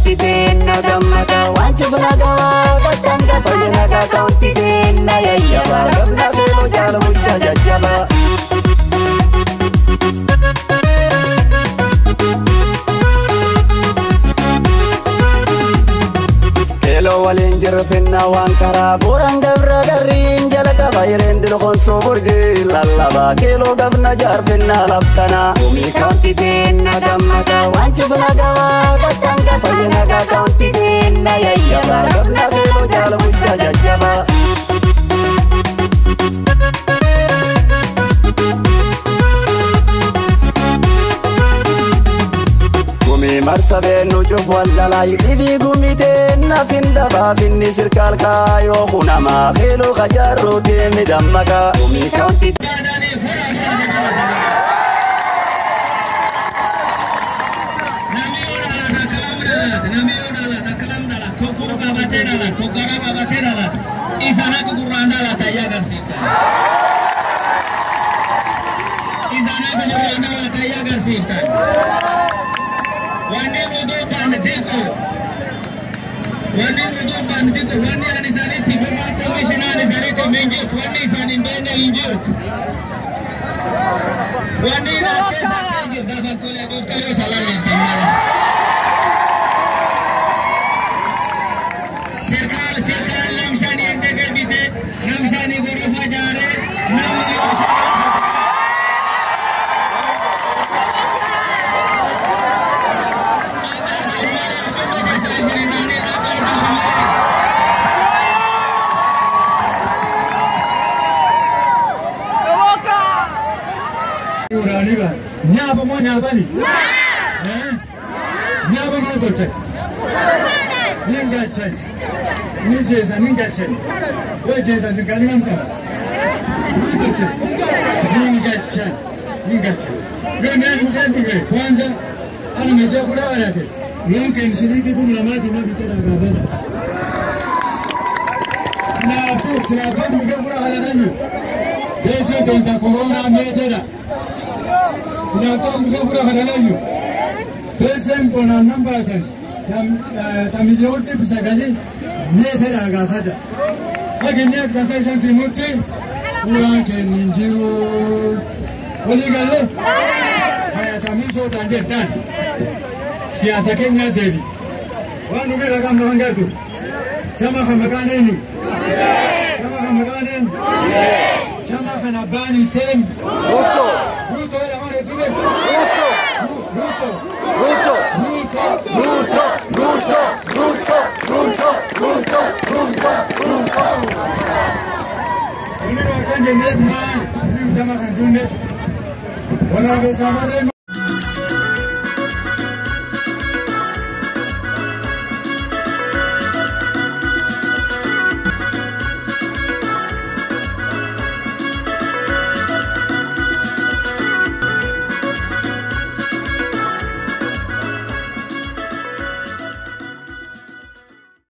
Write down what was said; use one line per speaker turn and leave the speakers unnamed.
kaunti teenna gammada waan cufna gabaa qaqqanga fayyina ka kaunti teenna yayyaba gabna keeloo jaala bulchaa jajjaba. Keeloo waliin jirru finna waan karaa bu'uuraan gabra garriin jala qaba yereen dilqonsoo burgii lallaba keeloo gabna jaarfinna laftana. Gumii kaunti teenna gammada waan cufna gabaa qaqqanga fayyina ka kaunti teenna yayyaba gabna keeloo jaala bulchaa jajjaba. Gumii marsa beennu cuf waldalaa dhibii gumitee nafin dhabaa finni sirkaal kaayoo kunama keeloo kajaarroo deemi dammaka. Gumii kaunti
Isaan akka gurraan dhalata ayyaa agarsiiftan. Isaan akka gurraan dhalata ayyaa agarsiiftan. Wanni oduu baanne xiqqoo. Wanni oduu baanne xiqqoo. Wanni ani isaaniitti birraa komishinaan isaaniitti hin jirtu. Wanni isaan hin beekne hin jirtu. Wanni isaan keessa akka hin jirtu. Gaafa tole dhuftee yoo salaalleeftan malee. Sirkaal sirkaal namshanii edda deebite namshanii gorofa jaare namni yoo
Uraaniba nyaapa moo nyaapani? Eh? Nyaapa moo tolchan? Ni galchan. Ni jeesa ni galchan. Yoo jeesa sirkaanii nam qaba. Ni tolchan. Ni galchan. Ni galchan. Yoo naan mukaan dhufe kwanza ana mejaa kura warate. Yoon kennu shilingi kumi lamaati na bitee gaafadha. Sinaatu sinaatu mukaan kura halatayyu. Deesee beekta koronaa meetedha. Sinaatu mukaan kura halatayyu. Deeseen bonaan nan baasan. tamiliyoo dhibba sagalii meetera gaafadha. Fageenya akkasa isaan timutti uraan kenni hin jiru. Walii galee fayatamii sootaan jettaan siyaasa keenya deebi. Waan nu bira qabna waan gartu. Chama kan maqaan eenyu? Chama kan maqaan eenyu? Chama kan abbaan hiiteen? Ruuto. Ruuto jedhama reettube? Ruuto. Ruuto. Ruuto. Ruuto. Ruuto. Ruuto. Ruuto. Ruuto. Ruuto. Ruuto. Ruuto. Inni kan jenneef maa inni chama kan tunneef. Waraabessa marree